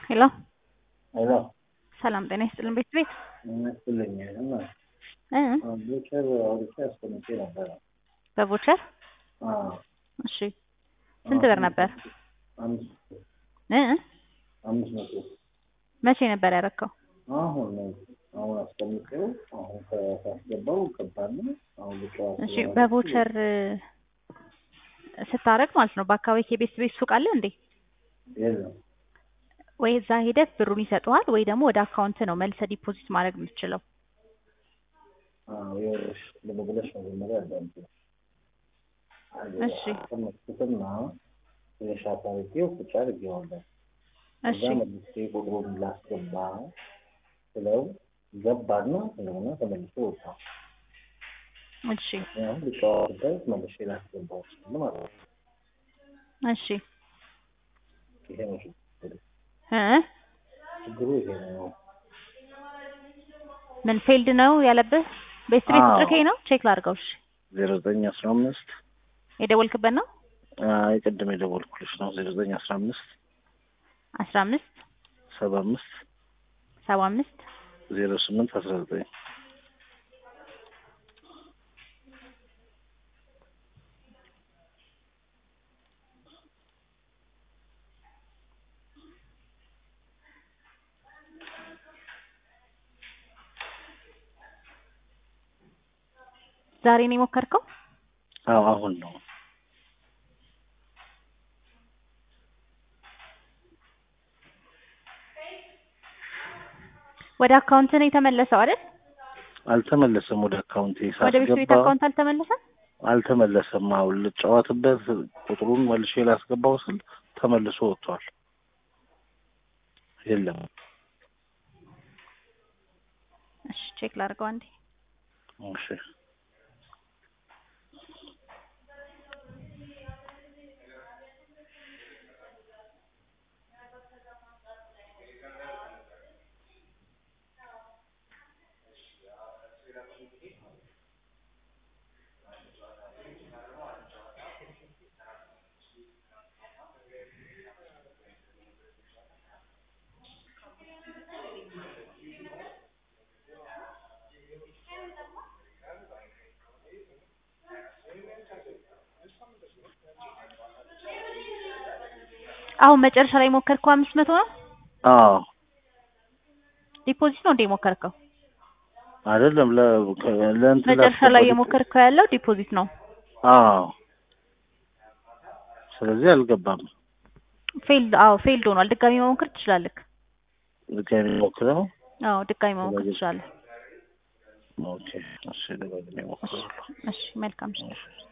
ሄሎ ሄሎ ሰላም ጤና ይስጥልን ቤት ቤት ይመስልኝ እና እ ቮቸር አውርቼ አስቀምጬ ነበረ። በቮቸር አዎ፣ እሺ ስንት ብር ነበር አምስት እ አምስት መቶ መቼ ነበር ያረከው አሁን ነው አሁን አስቀምጬው አሁን ካስገባው ገባን። አሁን ልጫወት እሺ በቮቸር ስታረግ ማለት ነው በአካባቢ የቤት ቤት ሱቅ አለ እንዴ የለም ወይ እዛ ሄደህ ብሩን ይሰጡሃል ወይ ደግሞ ወደ አካውንት ነው መልሰህ ዲፖዚት ማድረግ የምትችለው አዎ፣ ይኸውልሽ ልብ ብለሽ መጀመሪያ አዳምጪ። እሺ አስቀመጥኩትና ስክሪንሻት አድርጌው ቁጭ አድርጌዋለሁ። እሺ እዛ መልሼ ቁጥሩን ላስገባ ስለው ገባና እንደገና ተመልሶ ወጣ። እሺ አሁን ልጫወትበት መልሼ ላስገባው ስል ማለት ነው። እሺ ይሄ ነው ችግሩ። እ ችግሩ ይሄ ነው። ምን ፌልድ ነው ያለብህ ቤት ቤት አዎ። ቁጥር ከይ ነው ቼክ ላድርገው እሺ ዜሮ ዘጠኝ አስራ አምስት የደወልክበት ነው አይ ቅድም የደወልኩልሽ ነው። ዜሮ ዘጠኝ አስራ አምስት አስራ አምስት ሰባ አምስት ሰባ አምስት ዜሮ ስምንት አስራ ዘጠኝ ዛሬ ነው የሞከርከው አዎ አሁን ነው። ወደ አካውንት ነው የተመለሰው አይደል አልተመለሰም ወደ አካውንቴ ወደ ቤት ቤት ሳስገባ አካውንት አልተመለሰም አልተመለሰም። አዎ ልጫወትበት ቁጥሩን መልሼ ላስገባው ስል ተመልሶ ወጥቷል። የለም እሺ ቼክ ላድርገው አንዴ እሺ አሁን መጨረሻ ላይ የሞከርከው አምስት መቶ ነው አዎ ዲፖዚት ነው እንደ የሞከርከው አይደለም ለ ከ- ለእንትን መጨረሻ ላይ ላስገባው የሞከርከው ያለው ዲፖዚት ነው አዎ ስለዚህ አልገባም። ፌልድ አዎ ፌልድ ሆኗል ድጋሚ መሞከር ትችላለህ ድጋሚ ሞክረው። አዎ ድጋሚ መሞከር ስለዚህ- ትችላለህ ኦኬ እሺ፣ ደጋግሜ ሞክረዋለሁ። እሺ መልካም እሺ እሺ